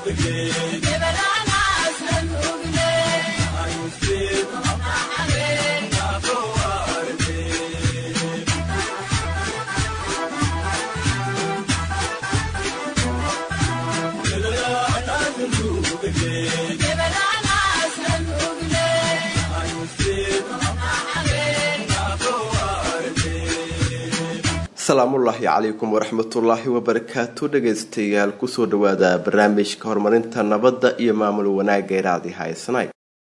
asalaamullaahi calaykum waraxmatullaahi wabarakaatu dhagaystayaal kusoo dhawaada barnaamijka horumarinta nabadda iyo maamul wanaagga iraadi haysnay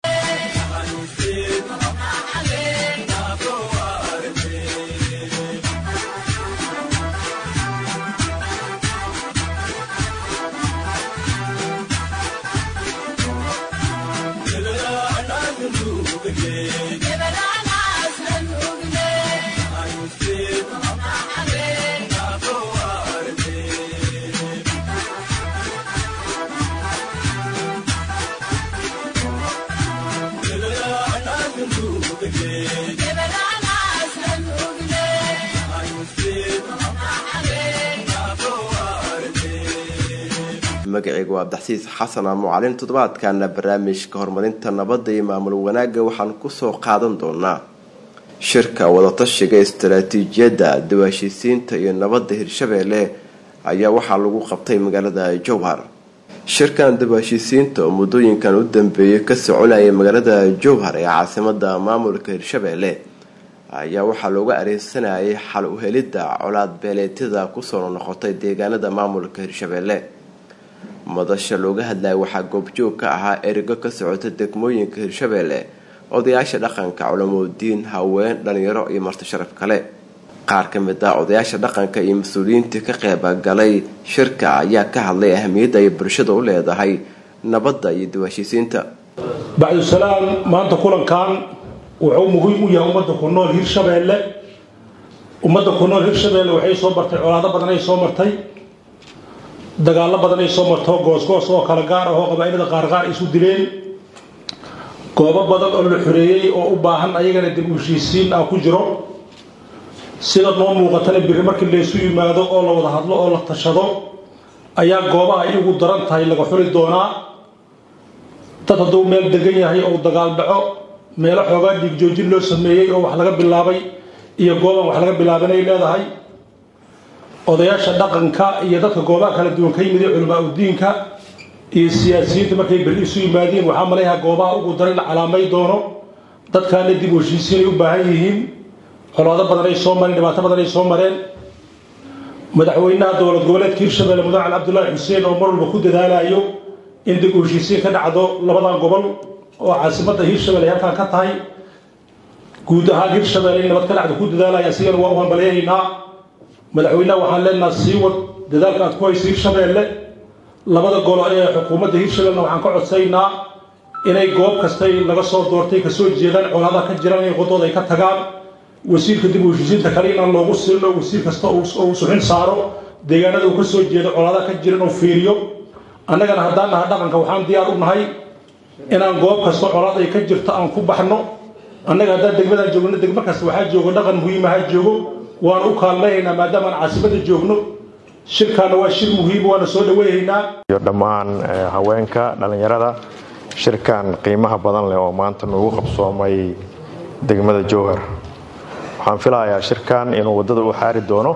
magaceyga waa abdaxsiis xasan amucalin toddobaadkana barnaamijka horumarinta nabadda iyo maamul wanaagga waxaan kusoo qaadan doonaa shirka wadatashiga istaraatiijiyadda dawaashiisiinta iyo nabadda hirshabeelle ayaa waxaa lagu qabtay magaalada jowhar shirkan dawaashiisiinta oo muddooyinkan u dambeeyay ka soconayay magaalada jowhar ee caasimada maamulka hirshabeelle ayaa waxaa looga areensanayay xal u helidda colaad beeleetyada kusoo noqotay deegaanada maamulka hirshabeelle madasha looga hadlaya waxaa goobjoog ka ahaa erigo ka socota degmooyinka hirshabeelle odayaasha dhaqanka culamoodiin haween dhalinyaro iyo marti sharaf kale qaar ka mid ah odayaasha dhaqanka iyo mas-uuliyiintii ka qeybagalay shirka ayaa ka hadlay ahamiyadda ay bulshada u leedahay nabadda iyo dawaashiisiinta bacdusalaam maanta kulankan wuxuu muhiim u yahay ummadda ku nool hirshabeelle ummadda ku nool hirshabeelle waxay soo martay colaado badan ay soo martay dagaallo badan ay soo marto goosgoos oo kala gaar ah oo qabaa'ilada qaarqaar isu dileen goobo badan oo la xoreeyey oo u baahan ayagana dib u heshiisiin ah ku jiro sida noo muuqatana biri markii laysu yimaado oo la wada hadlo oo la tashado ayaa goobaha ay ugu daran tahay laga xuli doonaa dad hadduu meel degan yahay oo dagaal dhaco meelo xoogaa dhiigjoojin loo sameeyey oo wax laga bilaabay iyo gooban wax laga bilaabanay leedahay odayaasha dhaqanka iyo dadka goobaha kala duwan ka yimid ee culamaa udiinka iyo siyaasiyiinta markay berri isu yimaadeen waxaa malayaha goobaha ugu daran la calaamay doono dadkaana dib u heshiisiinay u baahan yihiin colaado badan ay soo mareen dhibaato badan ay soo mareen madaxweynaha dowlad goboleedka hirshabelle mudan cali cabdulaahi xuseen oo mar walba ku dadaalayo in dib u heshiisiin ka dhacdo labadan gobol oo caasimadda hirshabelle ay halkaan ka tahay guud ahaan hirshabelle in nabad ka dhacdo ku dadaalaya asigana waa u hambalyahaynaa madaxweynaha waxaan leenaha sii wad dadaalka aad ku hayso hirshabeelle labada golo ee xukuumadda hirshabellena waxaan ka codsaynaa inay goob kastay laga soo doortay kasoo jeedaan colaadaha ka jiraan inay wadooda ay ka tagaan wasiirka dib u heshiisiinta kale inaan loogu silno wasiir kasta uu suxin saaro deegaanada uu ka soo jeedo colaadaha ka jiran oo fiiriyo annagana haddaan naha dhaqanka waxaan diyaar u nahay inaan goob kasta colaad ay ka jirto aan ku baxno annaga haddaan degmadaan joogno degmo kasta waxaa joogo dhaqan muhiimaha joogo waan u kaalmayhaynaa maadaama aan caasimada joogno shirkaana waa shir muhiim waana soo dhaweyhaynaa iyo dhammaan haweenka dhallinyarada shirkan qiimaha badan leh oo maanta noogu qabsoomay degmada jowhar waxaan filayaa shirkan inuu waddada u xaari doono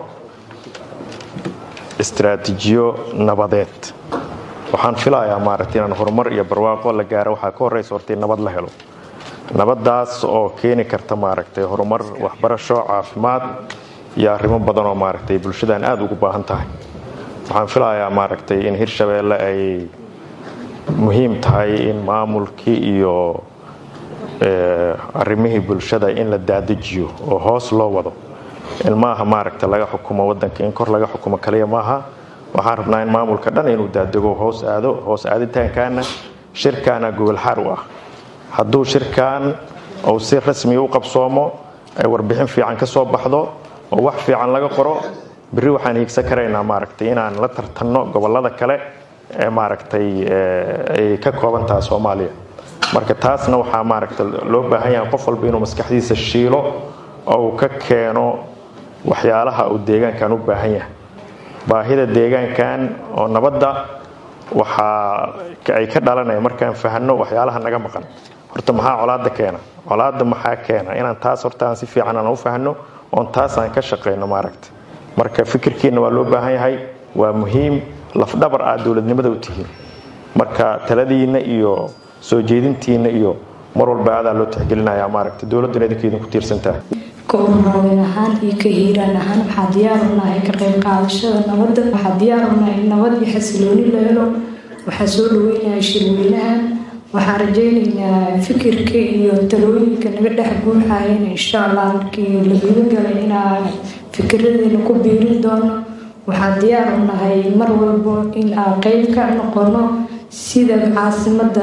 istaraatiijiyo nabadeed waxaan filayaa maaragtay inaan horumar iyo barwaaqo la gaaro waxaa ka horraysa horta in nabad la helo nabadaas oo keeni karta maaragtay horumar waxbarasho caafimaad iyo arrimo badan oo maaragtay bulshadan aada ugu baahan tahay waxaan filayaa maaragtay in hirshabeelle ay muhiim tahay in maamulkii iyo arrimihii bulshada in la daadajiyo oo hoos loo wado in maaha maaragta laga xukumo wadanka in kor laga xukumo kaliya maaha waxaan rabnaa in maamulka dhan inuu daadego hoos aado hoos aaditaankaana shirkaana gogolxaar u ah hadduu shirkan uu si rasmiga u qabsoomo ay warbixin fiican ka soo baxdo oo wax fiican laga qoro berri waxaan hiigsan karaynaa maaragtay inaan la tartanno gobollada kale ee maaragtay ay ka kooban tahay soomaaliya marka taasna waxaa maaragta loo baahan yahay qof walba inuu maskaxdiisa shiilo oo uu ka keeno waxyaalaha uu deegaankan u baahan yahay baahida deegaankan oo nabadda waxaa ay ka dhalanaya markaan fahanno waxyaalaha naga maqan horta maxaa colaada keena colaada maxaa keena inaan taas horta aan si fiican aan u fahanno oon taas aan ka shaqayno maaragta marka fikirkiina waa loo baahan yahay waa muhiim lafdhabar aad dowladnimada u tihiin marka taladiinna iyo soo jeedintiinna iyo mar walba aadaa loo tixgelinaya maaragta dowladduna idinka idinku tiirsantaha ka ururhaween ahaan iyo ka hiiraan ahaan waxaa diyaar u nahay ka qayb qaadashada nabadda waxaa diyaar u nahay in nabad iyo xasilooni la helo waxaa soo dhaweynayaa shirweynahan waxaan rajeynaynaa fikirka iyo talooyinka naga dhex guuxayan insha allah markii la gudagalay inaan fikiradeena ku biirin doono waxaa diyaar u nahay mar walbo in aan qeyb ka noqono sida caasimada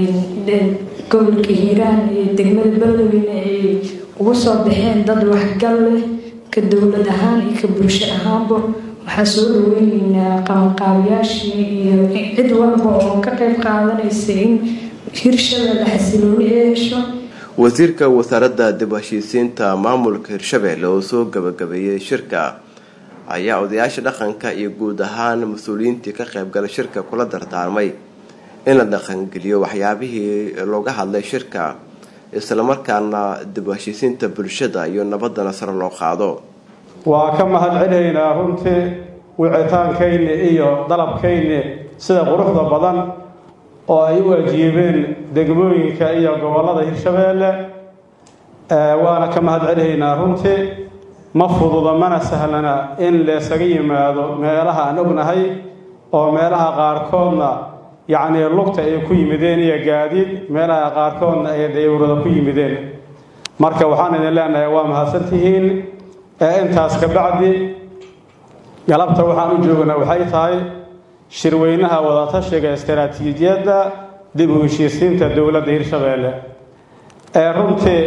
gobolka hiiraan iyo degmada beledweyne ay ugu soo baxeen dad waxgal leh ka dowlad ahaan iyo ka bulsho ahaanba waxaa soo dhaweyneynaa qabanqaabiyaashii iyo cid walba oo ka qeyb qaadanaysa in hirshabelle xasilooni ee hesho wasiirka wasaaradda dib heshiisiinta maamulka hirshabelle oo soo gabagabeeyey shirka ayaa odayaasha dhaqanka iyo guud ahaan mas-uuliyiintii ka qaybgala shirka kula dardaarmay in la dhaqangeliyo waxyaabihii looga hadlay shirka islamarkaana dib heshiisiinta bulshada iyo nabadana sare loo qaado waa ka mahad celinaynaa runtii wicitaankayni iyo dalabkayni sida quruxda badan oo ay u ajiibeen degmooyinka iyo gobollada hirshabeelle waana ka mahad celinaynaa runtii ma fududa mana sahlana in laysaga yimaado meelaha aan ognahay oo meelaha qaarkoodna yacnii lugta ay ku yimideen iyo gaadiid meelaha qaarkoodna ay dayawrada ku yimideen marka waxaan idin leenahay waa mahadsantihiin ee intaas ka bacdi galabta waxaan u joognaa waxay tahay shirweynaha wadatashiga istaraatiijiyadda dib u heshiisiinta dowladda hirshabeelle ee runtii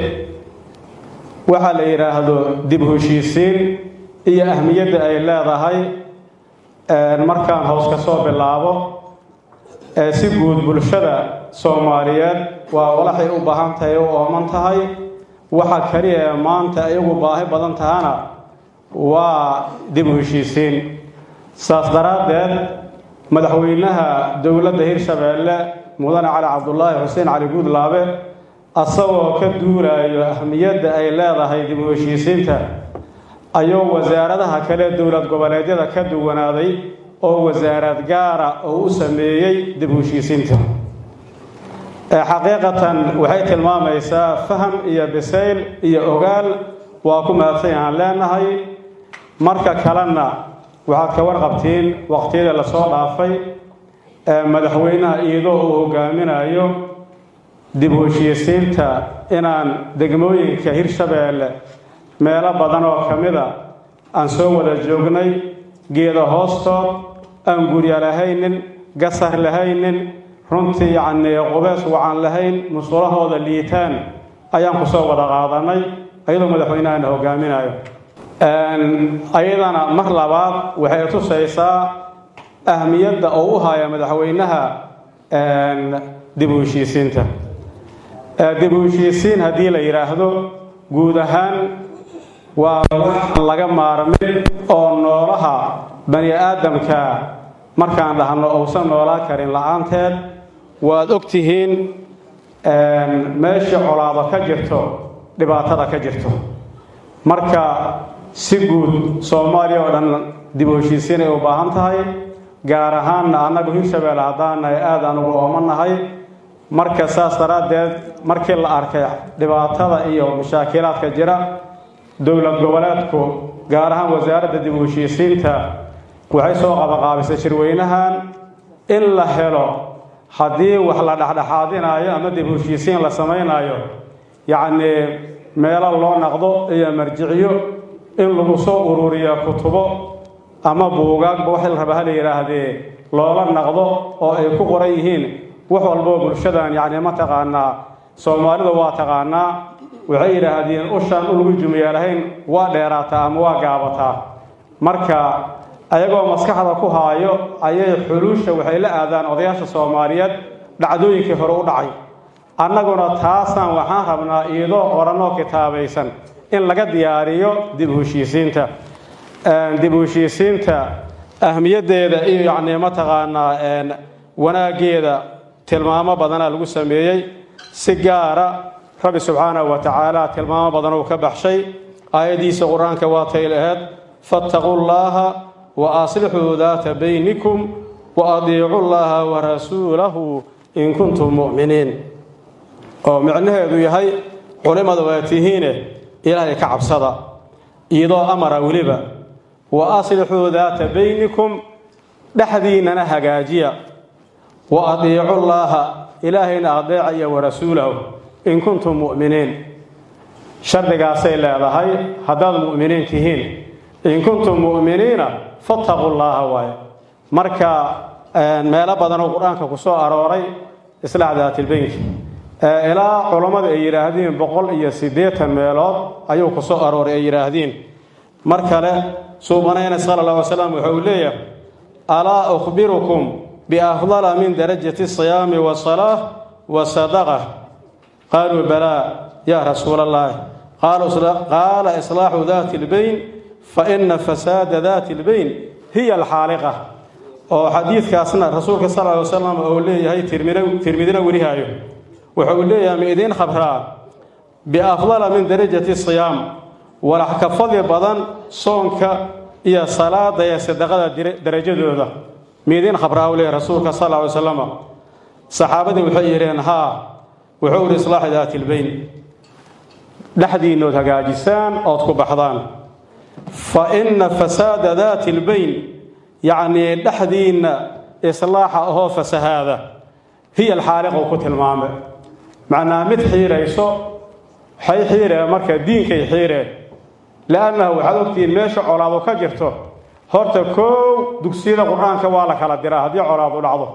waxaa la yidhaahdo dib u heshiisiin iyo ahmiyadda ay leedahay markaan hoos ka soo bilaabo ee si guud bulshada soomaaliyeed waa walaxay u baahan tahay u ooman tahay waxa kaliya ee maanta ay ugu baahi badan tahana waa dib u heshiisiin saas daraaddeed madaxweynaha dowladda hirshabeelle mudane cali cabdulaahi xuseen cali guudlaabe asagoo ka duulayo ahmiyadda ay leedahay dib u heshiisiinta ayuu wasaaradaha kale dowlad goboleedyada ka duwanaaday oo wasaarad gaara oo u sameeyey dib u heshiisiinta xaqiiqatan waxay tilmaamaysaa faham iyo bisayl iyo ogaal waa ku mahadsan aan leenahay marka kalena waxaad ka warqabtiin waqtiyada lasoo dhaafay ee madaxweynaha iyadoo uu hogaaminayo dib u heshiisiinta inaan degmooyinka hirshabeelle meelo badan oo ka mida aan soo wada joognay geeda hoostood aan gurya lahaynin gasar lahaynin runtii yacnii qubeys wacan lahayn musulahooda liitaan ayaan ku soo wada qaadanay ayadoo madaxweynahana hogaaminayo ayadana mar labaad waxay tusaysaa ahmiyadda oo u haya madaxweynaha dib u heshiisiinta dib u heshiisiin haddii la yidhaahdo guud ahaan waa wax laga maarmin oo noolaha bani aadamka markaan dhahno uusan noolaa karin la-aanteed waad og tihiin meesha colaado ka jirto dhibaatada ka jirto marka si guud soomaaliya oo dhan dib u heshiisiin ay u baahan tahay gaar ahaanna annagu hirshabeelle haddaanahay aad aan ugu oomannahay marka saas daraaddeed markii la arkay dhibaatada iyo mashaakilaadka jira dowlad goboleedku gaar ahaan wasaaradda dib u heshiisiinta waxay soo qabaqaabisay shirweynahan in la helo haddii wax la dhexdhexaadinaayo ama dib u heshiisiin la samaynaayo yacnii meelo loo naqdo iyo marjicyo in lagu soo ururiyo kutubo ama buugaagba wax la raba ha la yidhaahdee loola naqdo oo ay ku qoran yihiin wax walboo bulshadan yacni mataqaanaa soomaalida waa taqaanaa waxay yidhaahdeen ushaan u lagu jumiyaalahayn waa dheeraataa ama waa gaabataa marka ayagoo maskaxda ku haayo ayay xuluusha waxay la aadaan odayaasha soomaaliyeed dhacdooyinkii hore u dhacay annaguna taasaan waxaan rabnaa iyadoo qoranoo kitaabaysan in laga diyaariyo dib u heshiisiinta dib u heshiisiinta ahmiyaddeeda iyo yacnii mataqaanaa wanaaggeeda tilmaamo badanaa lagu sameeyey si gaara rabbi subxaanahu wa tacaala tilmaamo badan uu ka baxshay aayaddiisa qur-aanka waatay laheed fattaquu llaaha wa aslixuu daata baynikum wa adiicu llaaha wa rasuulahu in kuntum mu'miniin oo micnaheedu yahay culimmada waa tihiine ilaahay ka cabsada iyadoo amara weliba wa aslixuu daata baynikum dhexdiinnana hagaajiya wa adiicu llaaha ilaahayna adeecaya wa rasuulahu in kuntum mu'miniin shardigaasay leedahay haddaad mu'miniin tihiin in kuntum mu'miniina fattaquu llaaha waaye marka meelo badanoo qur-aanka ku soo arooray islaax daatilbeynki ilaa culammada ay yidhaahdeen boqol iyo siddeetan meelood ayuu ku soo arooray ay yidhaahdeen mar kale suubanayna sala allah alay slam wuxuu leeyahay alaa ukhbirukum biafdala min darajati siyaami wasalaa wa sadaqa qaaluu balaa yaa rasuula allahi qaala islaaxu daati lbayn fa ina fasaada daati lbayn hiya alxaaliqa oo xadiidkaasna rasuulka sal ly wasalam uu leeyahay tirmidina werihaayo wuxuu leeyahay ma idiin khabraa biafdala min darajati siyaam walax ka fadli badan soonka iyo salaada ee sadaqada darajadooda ma idiin khabraa u leeyahay rasuulka sal ly wasalam saxaabadii waxay yidheen haa wuxuu ihi islaaxu daati lbayn dhexdiinnood hagaajisaan ood ku baxdaan fa ina fasaada daati lbayn yacnii dhexdiinna islaaxa ahoo fasahaada hiya alxaaliqu ku tilmaame macnaa mid xiirayso waxay xiireen marka diinkay xiireen liannahu waxaad ogtihiin meesha colaadu ka jirto horta koow dugsiyada qur-aanka waa la kala diraa haddii colaadu dhacdo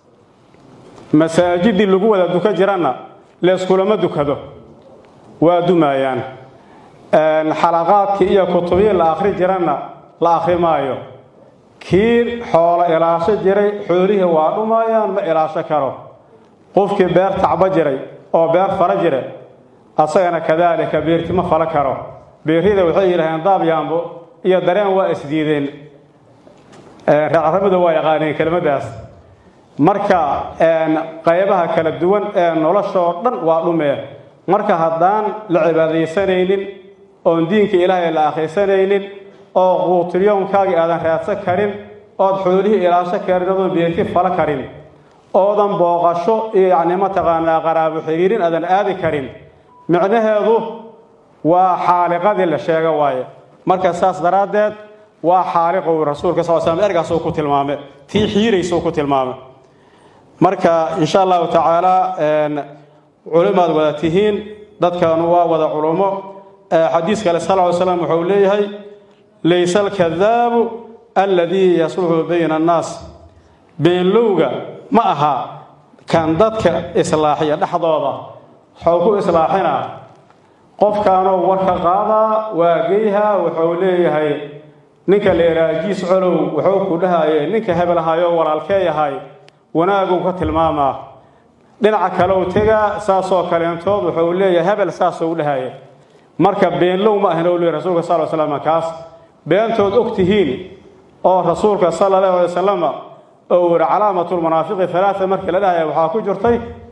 masaajidii lagu wada dukan jiranna leeskulama dukado waa dumaayaan xalaqaadkii iyo kutubii la akhri jiranna la akhri maayo kii xoolo ilaasho jiray xoolihii waa dhumaayaan ma ilaasho karo qofkii beer tacbo jiray oo beer fala jira asagana kadaalika beerti ma fala karo beerrida waxay yidhaaheen daabyaambo iyo dareen waa isdiideen reercarabida waa yaqaaneen kelmaddaas marka qaybaha kala duwan ee noloshoo dhan waa dhumee marka haddaan la cibaadaysanaynin oon diinka ilaahay la akhrisanaynin oo quutilyoonkaagii aadan raadsan karin ood xoolihii ilaasho karin odoon beerti fala karin oodan booqasho iyo yacni mataqaanaa qaraabo xiriirin aadan aadi karin micnaheedu waa xaaliqadii la sheega waaye marka saas daraaddeed waa xaaliqow rasuulka sal slam ergaasuu ku tilmaame tii xiiraysuu ku tilmaame marka insha allahu tacaala culimaad wada tihiin dadkanu waa wada culummo xadiis kale sal ly slam wuxuu leeyahay laysa alkadaabu alladii yasluxu bayna annaas beenlowga ma aha kan dadka islaaxiya dhexdooda waxuu ku islaaxinaa qofkaanoo warka qaadaa waa geyha wuxuu leeyahay ninka leeraajiis colow wuxuu ku dhahaye ninka hebelhayo walaalkee yahay wanaaguu ka tilmaamaa dhinaca kalew tegaa saasoo kaleentood wuxuu leeyahay hebel saasou dhahaya marka beenlow ma ahin ou leey rasuulka sal ly slam kaas beentood og tihiin oo rasuulka sala allahu alay wasalam ou yihi calaamatulmunaafiqi halaaa markii la dhahaya waxaa ku jirtay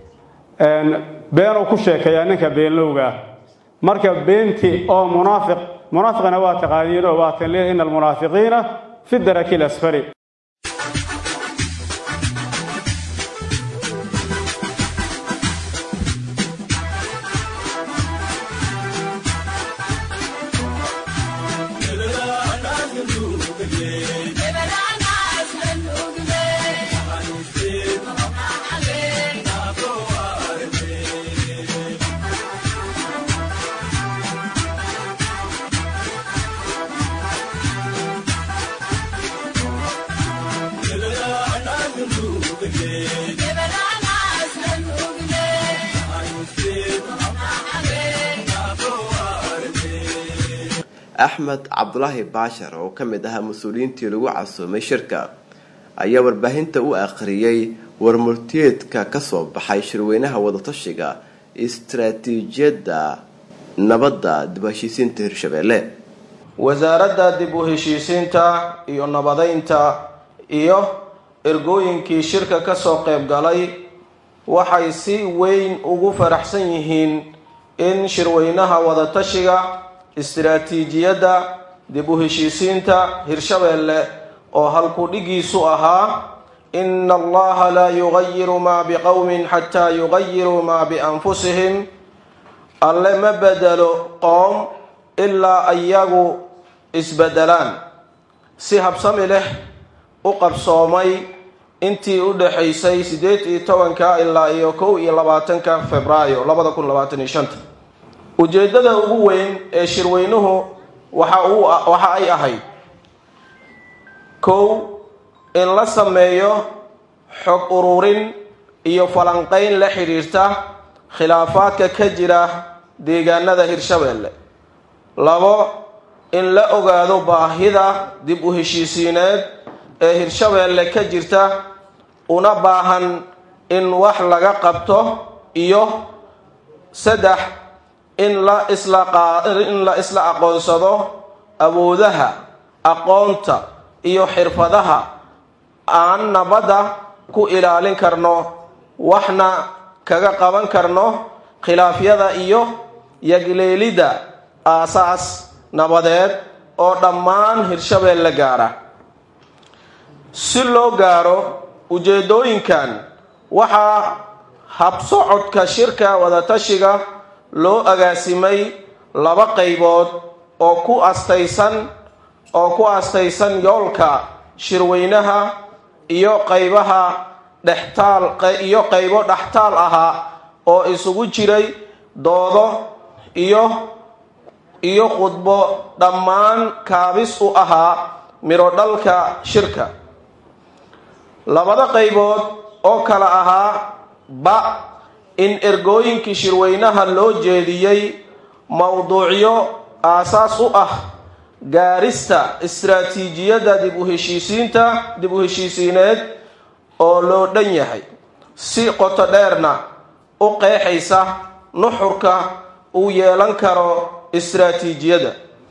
beenuu ku sheekeeyaa ninka beenlowgaa marka beenti oo munaafiq munaafiqna waa taqaaniinoo waatan leeyahy ina almunaafiqiina fi daraki lasfali axmed cabdulaahi baashar oo ka mid ahaa mas-uuliyiintii lagu casuumay shirka ayaa warbaahinta u akhriyey warmurtiyeedka kasoo baxay shirweynaha wadatashiga istaraatiijiyadda nabadda dib u heshiisiinta hirshabeelle wasaaradda dib u heshiisiinta iyo nabadeynta iyo ergooyinkii shirka ka soo qayb galay waxay si weyn ugu faraxsan yihiin in shirweynaha wadatashiga istiraatiijiyadda dib u heshiisiinta hirshabeelle oo halkudhigiisu ahaa ina allaha laa yugayiru maa biqowmin xataa yugayiruu maa bianfusihim alle ma bedelo qoom ilaa iyagu isbedelaan si habsami leh u qabsoomay intii u dhaxaysay siddeed iyo tobanka ilaa iyo kow iyo labaatanka februaayo labada kun labaatan iyo shanta ujeeddada ugu weyn ee shirweynuhu waxa uu waxa ay ahayd kow in la sameeyo xog ururin iyo falanqeyn la xidhiirta khilaafaadka ka jira deegaanada hirshabeelle labo in la ogaado baahida dib u heshiisiineed ee hirshabeelle ka jirta una baahan in wax laga qabto iyo saddex in la islain la isla aqoonsado awoodaha aqoonta iyo xirfadaha aan nabadda ku ilaalin karno waxna kaga qaban karno khilaafyada iyo yagleelidda aasaas nabadeed oo dhammaan hirshabeelle gaara si loo gaaro ujeedooyinkan waxaa habsocodka shirka wadatashiga loo agaasimay laba qaybood oo ku astaysan oo ku astaysan yoolka shirweynaha iyo qaybaha dhextaal iyo qaybo dhextaal ahaa oo isugu jiray doodo iyo iyo khudbo dhammaan kaabis u ahaa midho dhalka shirka labada qaybood oo kala ahaa ba in ergooyinkii shirweynaha loo jeediyey mowduucyo aasaas u ah gaarista istiraatiijiyadda dib u heshiisiinta dib u heshiisiineed oo loo dhan yahay si qoto dheerna u qeexaysa nuxurka uu yeelan karo istiraatiijiyadda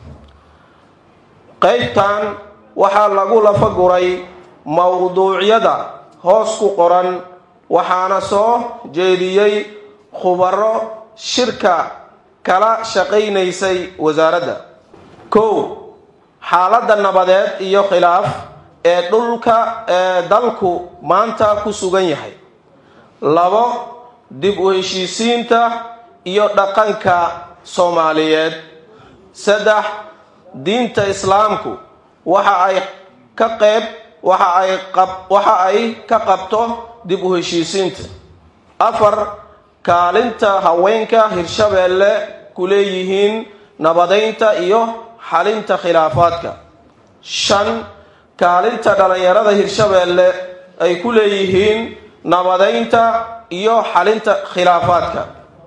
qaybtan waxaa lagu lafaguray mowduucyada hoos ku qoran waxaana soo jeediyey khubaro shirka kala shaqaynaysay wasaaradda kow xaaladda nabadeed iyo khilaaf ee dhulka ee dalku maanta ku sugan yahay labo dib u heshiisiinta iyo dhaqanka soomaaliyeed saddex diinta islaamku waxa ay ka qeyb waxa ay qab waxa ay ka qabto dib u heshiisiinta afar kaalinta haweenka hirshabeelle ku leeyihiin nabadeynta iyo xalinta khilaafaadka shan kaalinta dhallinyarada hirshabeelle ay ku leeyihiin nabadeynta iyo xalinta khilaafaadka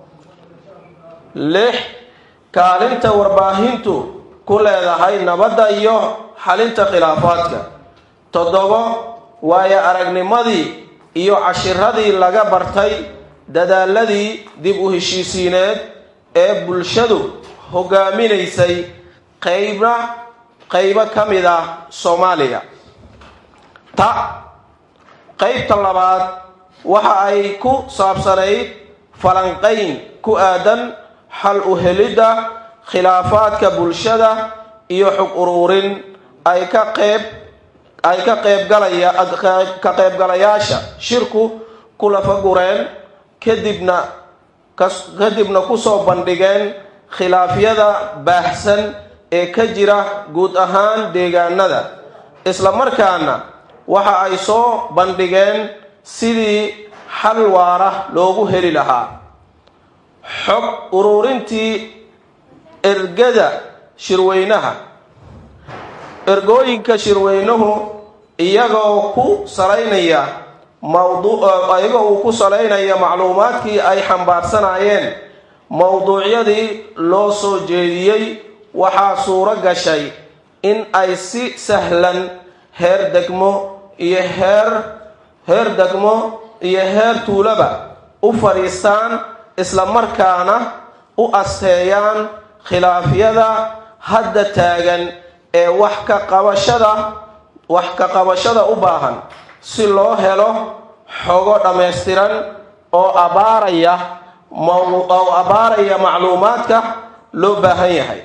lix kaalinta warbaahintu ku leedahay nabadda iyo xalinta khilaafaadka toddobo waayo aragnimadii iyo cashiradii laga bartay dadaaladii dib u heshiisiineed ee bulshadu hogaaminaysay qaybna qaybo ka mid ah soomaaliya ta qaybta labaad waxa ay ku saabsanayd falanqayn ku aadan xal u helidda khilaafaadka bulshada iyo xog uruurin ay ka qeyb ay ka qeybgalaya ka qaybgalayaasha shirku ku lafagureen kadibna kadibna kusoo bandhigeen khilaafyada baahsan ee ka jira guud ahaan deegaanada isla markaana waxa ay soo bandhigeen sidii xal waara loogu heli lahaa xog uruurintii ergada shirweynaha ergooyinka shirweynuhu iyagoo ku salaynaya iyagoo uu ku salaynaya macluumaadkii ay xambaarsanaayeen mowduucyadii loo soo jeediyey waxaa suuro gashay in ay si sahlan heer degmo iyo heer heer degmo iyo heer tuulaba u fadhiistaan isla markaana u asteeyaan khilaafyada hadda taagan ee wax ka qabashada wax ka qabashada u baahan si loo helo xogo dhammaystiran oo abaaraya oo abaaraya macluumaadka loo baahan yahay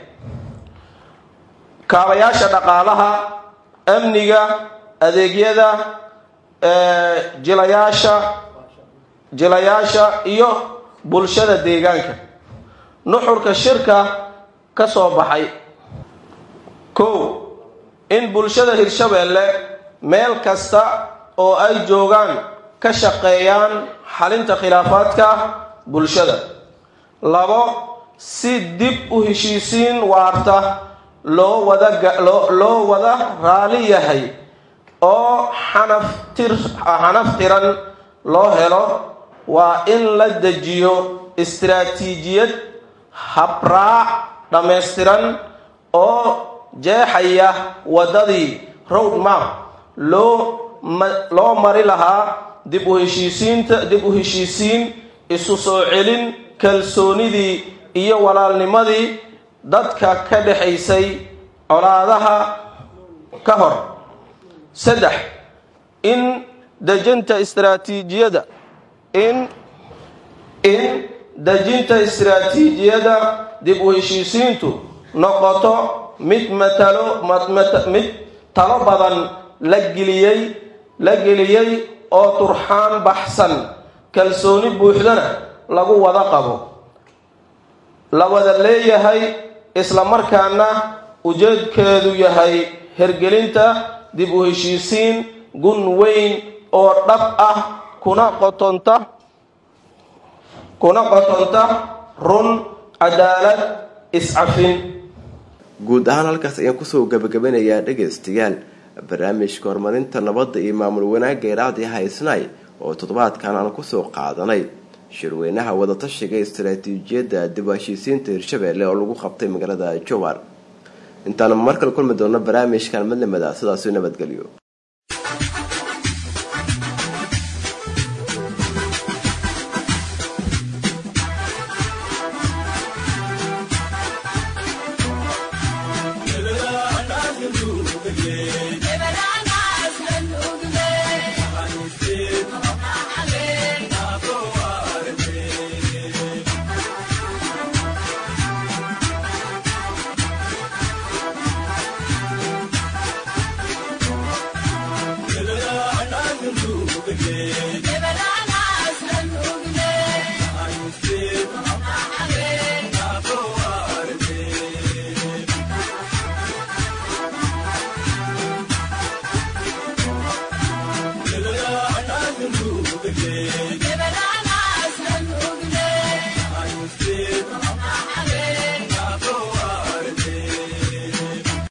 kaabayaasha dhaqaalaha amniga adeegyada jilayaasha jilayaasha iyo bulshada deegaanka nuxurka shirka ka soo baxay kow in bulshada hirshabeelle meel kasta oo ay joogaan ka shaqeeyaan xalinta khilaafaadka bulshada labo si dib u heshiisiin waarta loo wada loo wada raali yahay oo xanaftir xanaf tiran loo helo waa in la dejiyo istiraatiijiyad habraac dhammaystiran oo jeexaya waddadii road map loo loo mari lahaa dib u heshiisiinta dib u heshiisiin isu soo celin kalsoonidii iyo walaalnimadii dadka ka dhexaysay colaadaha ka hor saddex in dejinta istiraatiijiyada in in dejinta istiraatiijiyada dib u heshiisiintu noqoto mid matalo mid talo badan la geliyey la geliyey oo turxaan baxsan kalsooni buuxdana lagu wada qabo la wada leeyahay isla markaana ujeedkeedu yahay hergelinta dib u heshiisiin gun weyn oo dhab ah kuna qotonta kuna qotonta run cadaalad iscafin guud ahaan halkaas ayaan kusoo gabagabanayaa dhegaystayaal barnaamijka horumarinta nabadda iyo maamul wanaagga iraadii haysnay oo toddobaadkan aan kusoo qaadanay shirweynaha wadatashiga istaraatiijiyadda dib u heshiisiinta hirshabeelle oo lagu qabtay magaalada jowar intaanu markale kulmi doono barnaamijkan madlamada sidaasi nabadgelyo Yeah.